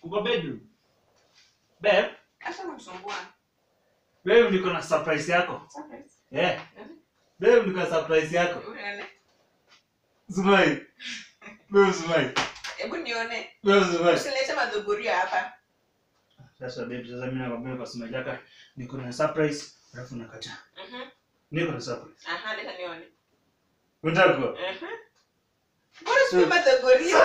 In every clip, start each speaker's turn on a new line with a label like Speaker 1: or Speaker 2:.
Speaker 1: Uko bedroom. Babe,
Speaker 2: Acha kunisumbua.
Speaker 1: wewe niko na surprise yako.
Speaker 2: Surprise.
Speaker 1: Eh.
Speaker 2: Mhm.
Speaker 1: Babe niko na surprise yako.
Speaker 2: Unaona?
Speaker 1: Smile. Babe smile.
Speaker 2: Hebu nione.
Speaker 1: Babe smile.
Speaker 2: Usilete madhuburia hapa.
Speaker 1: Sasa babe, sasa mimi nakwambia kwa smile yako niko na surprise, alafu nakataa.
Speaker 2: Mhm.
Speaker 1: Niko na surprise.
Speaker 2: Aha, leta nione.
Speaker 1: Unataka?
Speaker 2: Mhm. Mbona si madhuburia?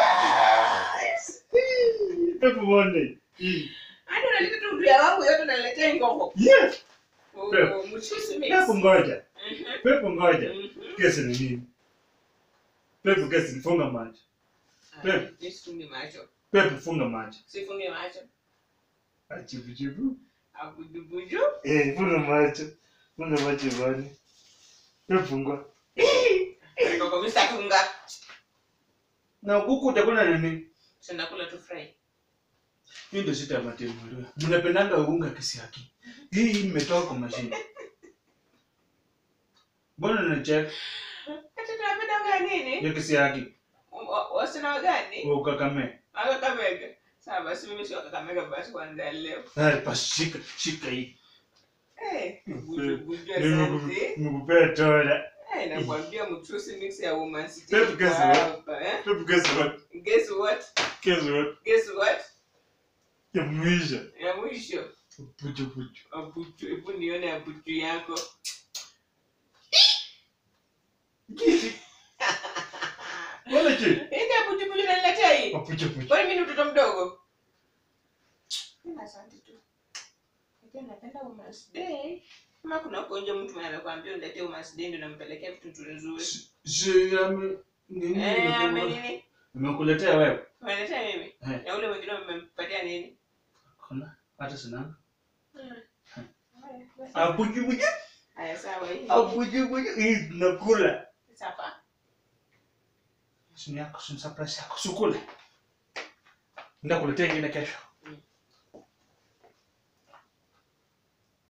Speaker 1: Pepo Monday. Mm.
Speaker 2: Hadi unaleta tu uduya wangu yote unaletea ngoko.
Speaker 1: Yes.
Speaker 2: Oh,
Speaker 1: Pepo.
Speaker 2: mchuzi mix.
Speaker 1: Pepo ngoja.
Speaker 2: Mhm.
Speaker 1: Pepo ngoja.
Speaker 2: Mhm.
Speaker 1: Kesi ni nini? Pepo kesi ni funga macho. Pepo.
Speaker 2: Ah, Nisifunge macho.
Speaker 1: Pepo funga macho.
Speaker 2: Sifunge macho.
Speaker 1: Achibu chibu.
Speaker 2: Abudubudu.
Speaker 1: Eh, funga macho. Funga macho bwana. Pepo funga.
Speaker 2: Ngoko mimi sitafunga.
Speaker 1: Na kuku utakula nini?
Speaker 2: Sina kula tu fry.
Speaker 1: Hii ndio shida ya matendo. Mnapendanga unga kisiaki. Hii imetoka kwa mashine. Mbona unacheka?
Speaker 2: Hata tunapenda gani nini?
Speaker 1: Hiyo kisiaki.
Speaker 2: Wa- Wasina gani?
Speaker 1: Wewe ukakame.
Speaker 2: Akakamega. Sawa basi mimi sio Kakamega basi kwanza leo.
Speaker 1: Haya, basi shika, shika hii.
Speaker 2: Eh, budubudu
Speaker 1: Nimeku-
Speaker 2: asante.
Speaker 1: Nimekupea tola.
Speaker 2: Eh, nakwambia mchuzi mix ya woman city.
Speaker 1: Pepe, guess
Speaker 2: iko
Speaker 1: what?
Speaker 2: hapa, eh?
Speaker 1: Pepo guess what?
Speaker 2: Guess what?
Speaker 1: Guess what?
Speaker 2: Guess what?
Speaker 1: Ya mwisho.
Speaker 2: Ya mwisho.
Speaker 1: Puchu puchu.
Speaker 2: Abutu, hebu nione abutu yako.
Speaker 1: Mbona chi?
Speaker 2: Hii abutu butu naniletea hii.
Speaker 1: Puchu puchu.
Speaker 2: Kwani mimi ni mtoto mdogo? Mimi asante tu. Ndio napenda Women's Day. Kama kuna huko nje mtu mwenye anakuambia uniletee Women's Day ndio nampelekea vitu nzuri nzuri.
Speaker 1: Si ame nini?
Speaker 2: Eh, ame
Speaker 1: nimekupa-
Speaker 2: nini?
Speaker 1: Nimekuletea wewe.
Speaker 2: Umeniletea mimi?
Speaker 1: Eh.
Speaker 2: Na ule mwingine umempatia nini?
Speaker 1: Kuna hata sina.
Speaker 2: Haya, basi.
Speaker 1: Apuchu puchu.
Speaker 2: Haya sawa hii.
Speaker 1: Apuchu puchu. Hii nakula.
Speaker 2: Sapa.
Speaker 1: Sini yako, sini surprise yako. Sukule. Ndakuletea ingine kesho.